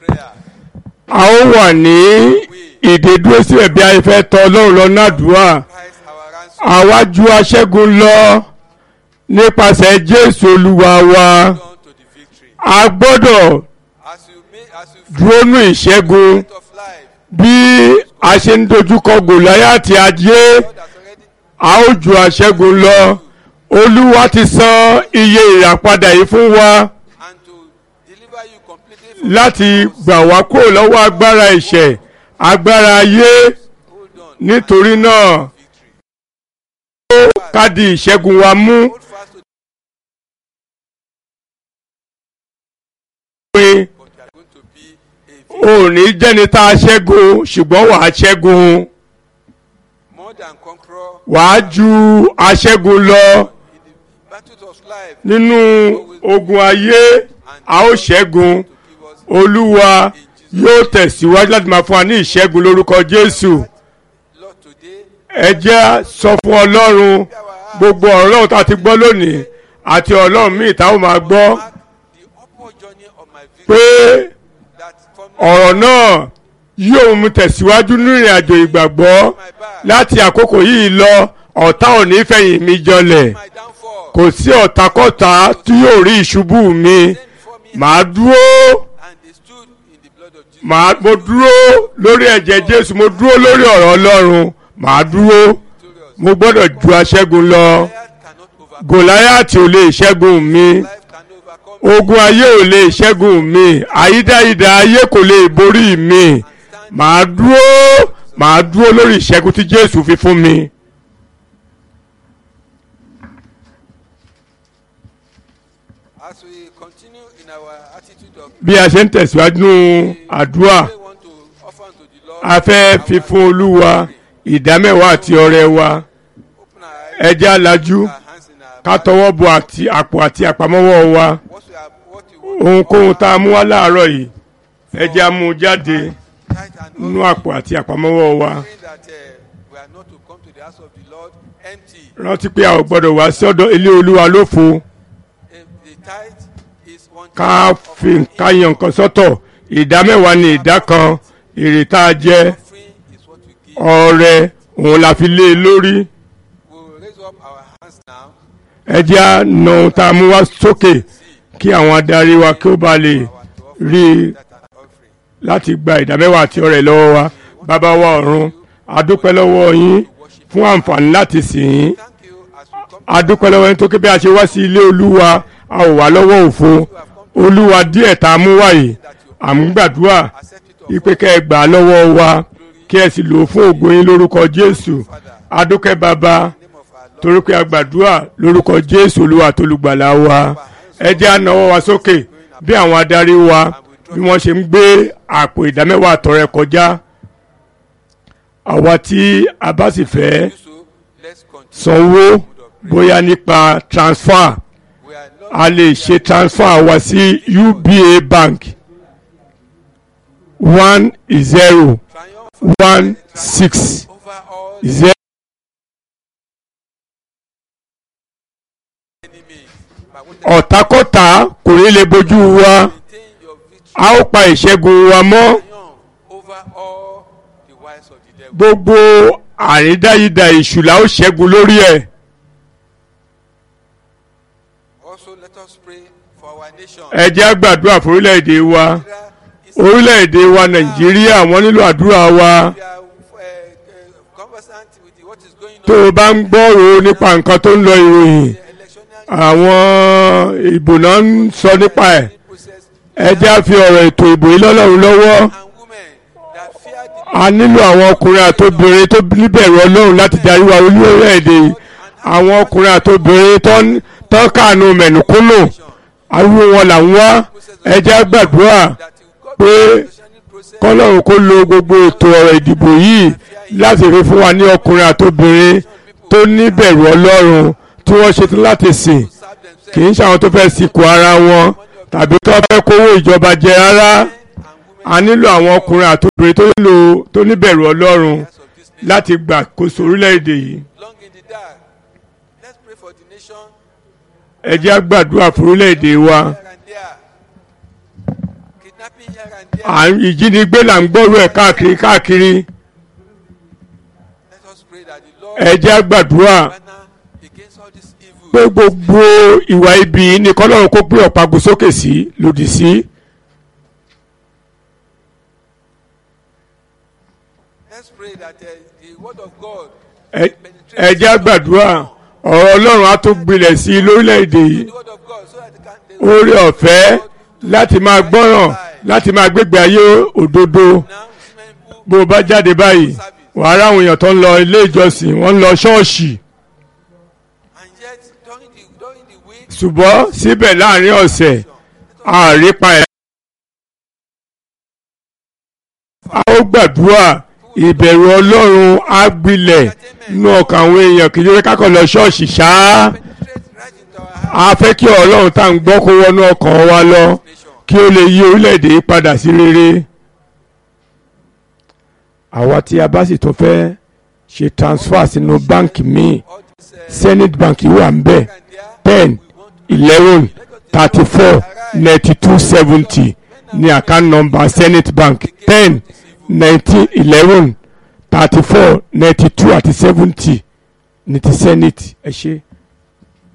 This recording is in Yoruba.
prayer. a ó wà ní ìdádúró síbẹ̀ bí a fẹ́ tọ ọlọ́run lọ nádùúrà Christ our ransom àwájú aṣẹ́gun lọ nípasẹ̀ jésù olúwa wa on to the victory. a gbọ́dọ̀ As you make as you dúró nù ìṣẹ́gun fight of life, bí a ṣe ń dojúkọ gòláyàtì ajé God has already a ó ju aṣẹ́gun lọ olúwa ti san iye ìràpadà yìí fún wa and to deliver you completely from láti gbà wá kúrò lọ́wọ́ agbára ìṣẹ̀ agbára ayé hold on nítorí náà victory. ó káàdì ìṣẹ́gun wa mú Hold fast to the pé but you are going to be a victor. ò ní jẹ́ni tá a ṣẹ́gun ṣùgbọ́n wàá ṣẹ́gun more than conqueror wàá ju aṣẹ́gun lọ in the battles of life nínú ogun ayé a ó ṣẹ́gun to give us olúwa yóò tẹ̀síwájú láti máa fún wa ní ìṣẹ́gun lórúkọ jésù Lord today. ẹ jẹ́ sọ fún ọlọ́run gbogbo ọ̀rọ̀ ọlọ́run tá a ti gbọ́ lónìí àti ọlọ́run míì tá a ó máa gbọ́ Mark the upward journey of my pé victory that from ọ̀rọ̀ náà yóò mú tẹ̀síwájú ní ìrìn àjò ìgbàgbọ́ my back láti àkókò yìí lọ ọ̀tá ò ní fẹ̀yìn mi jọlẹ̀ my downfall kò sí ọ̀tàkọ́tà tí yóò rí ìṣubú mi then before me màá dúró and they stood in the blood of Jesus. màá mo dúró lórí ẹ̀jẹ̀ jésù mo dúró lórí ọ̀rọ̀ ọlọ́run màá dúró victorious. mo gbọ́dọ̀ ju aṣẹ́gun lọ Goliath cannot overcome. gòláyàtì ò lè ṣẹ́gun mi Life can overcome. ogun ayé ò lè ṣẹ́gun mi àyídáyidà ayé kò lè borí mi màá dúró màá dúró lórí ìṣẹ́gun tí jésù fi fún mi. As we continue in our attitude of bí a ṣe ń tẹ̀síwájú nínú àdúrà we want to offer unto the Lord. a fẹ́ fi fún olúwa ìdámẹ́wàá àti ọrẹ wa Open our eyes, ẹ jẹ́ alájú our hands in our ká tọwọ́ bọ àti àpò àti àpamọ́wọ́ wa what we are, what you want ohunkóhun tá a mú wá láàárọ̀ yìí ẹ jẹ́ a mú un jáde tight and nínú open, àpò àti àpamọ́wọ́ wa saying that uh, we are not to come to the house of the Lord empty. rántí pé a ò gbọ́dọ̀ wá sí ọ̀dọ̀ ilé olúwa lófo If the tithe is one ká tenth of fi our ká yan nǹkan sọ́tọ̀ ìdámẹ́wàá ni ìdá kan èrè tá a jẹ offering is what we give. ọrẹ òun la fi lé e lórí We will raise up our hands now. ẹ jẹ́ a nà ohun tá a mú wá sókè kí àwọn adarí wa kí ó ba lè Our to offer rí i that an offering. láti gba ìdámẹ́wàá àti ọrẹ lọ́wọ́ wa bàbá wa ọ̀run a dúpẹ́ lọ́wọ́ yín fún àǹfààní láti sìn yín Thank you as we come a dúpẹ́ lọ́wọ́ yín tó ké bí a ṣe wá sí ilé olúwa a ò wá lọ́wọ́ òfo olúwa díẹ̀ tá a mú wáyé à ń gbàdúrà accept it of ipe kẹ́ ẹ gbà á lọ́wọ́ wa kí ẹ sì lò ó fún ògo yín lórúkọ jésù a dúpẹ́ bàbá name of our Lord. torí pé a gbàdúrà lórúkọ jésù olúwa tó lùgbàlà wa ẹ jẹ́ ànáwọ́ wa sókè bí àwọn adarí wa bí wọ́n ṣe ń gbé àpò ìdámẹ́wàá àtọrẹ kọjá àwa tí a bá sì fẹ́ Do so, let's continue. sanwó bóyá nípa transfer We are not a lè ṣe transfer wa sí uba bank one zero triumph one six over all zero enemies. But what ọ̀tákọ́tà kò ní lè bójú wa maintain your victory a ó pa ìṣẹ́gun wa mọ́ triumph over all the wiles of the devil. gbogbo àrídáyidà èṣù la ó ṣẹ́gun lórí ẹ̀ Also, let us pray for our nation. ẹ jẹ́ á gbàdúrà fún orílẹ̀-èdè wa Nigeria is orílẹ̀-èdè wa nàìjíríà wọ́n nílò àdúrà wa we are uh, uh, conversant with the- what is going tó on o bá ń gbọ́rò nípa nǹkan tó ń lọ ìròyìn in the electional àwọn ìbò náà ń sọ nípa ẹ̀ process ẹ jẹ́ á fi ọ̀rọ̀ ètò ìbò yìí lọ́lọ́run lọ́wọ́ and women that fear the a nílò àwọn ọkùnrin àtobìnrin tó níbẹ̀rù ọlọ́run láti darí wa orílẹ̀-èdè yìí àwọn ọkùnrin àtobìnrin tó ń tó kànú mẹ̀nùkúnnù ariwo wọn là ń wá ẹ jẹ́ á gbàdúrà that God pé electional process kọ́lọ́run kó lo gbogbo ètò ọ̀rọ̀ ìdìbò yìí láti rí fún wa ní ọkùnrin àtobìnrin tó níbẹ̀rù ọlọ́run tí wọ́n ṣetán láti sìn serve kì themselves í ṣe àwọn tó fẹ́ sìnkú ara wọn tàbí tó fẹ́ kówó ìjọba jẹ rárá and women a nílò àwọn ọkùnrin àtobìnrin tó nílò tó níbẹ̀rù ọlọ́run of this nation láti gbàkóso orílẹ̀-èdè yìí long in the dark. Let's pray for the nation ẹ jẹ́ á gbàdúrà fún orílẹ̀-èdè wa here and there. kidnapping here and there. à ń ìjínigbé là ń gbọ́rọ̀ ẹ̀ káàkiri káàkiri Let us pray that the Lord ẹ jẹ́ á gbàdúrà banner against all this evil. pé gbogbo ìwà ibi ní kọ́lọ́run kó gbé ọ̀págun sókè sí lòdì sí Let's pray that uh, the word of God ẹ ẹ jẹ́ á gbàdúrà ọ̀rọ̀ ọlọ́run á tó gbilẹ̀ sí i lórílẹ̀‐èdè yìí the word of God so that they can they oore ọ̀fẹ́ láti máa gbọ́ràn láti máa gbégbé ayé òdodo now see many people bó o bá jáde báyìí wàá ráwọn èèyàn tó ń lọ ilé ìjọsìn wọ́n ń lọ ṣọ́ọ̀ṣì and yet during the during the week ṣùgbọ́n síbẹ̀ láàrin ọ̀sẹ̀ àrípa ẹ̀. a ó gbàdúrà ìbẹ̀rù ọlọ́run á gbilẹ̀ nínú ọkàn àwọn èèyàn kì í ṣe kákọ̀ lọ ṣọ́ọ̀ṣì ṣáá penetrate right into our heart a fẹ́ kí ọlọ́run tá à ń gbọ́ kó wọnú ọkàn wa lọ nation. kí ó lè yí orílẹ̀-èdè yìí padà sí rere. àwa tí a bá sì tún fẹ́ ṣe transfer sínú báǹkì míì All this uh, zenith bank wà ń bẹ̀ here and there ten eleven thirty four ninety two seventy ní account number zenith bank ten nineteen eleven thirty four ninety two àti seventy ní ti zenith ẹ ṣe.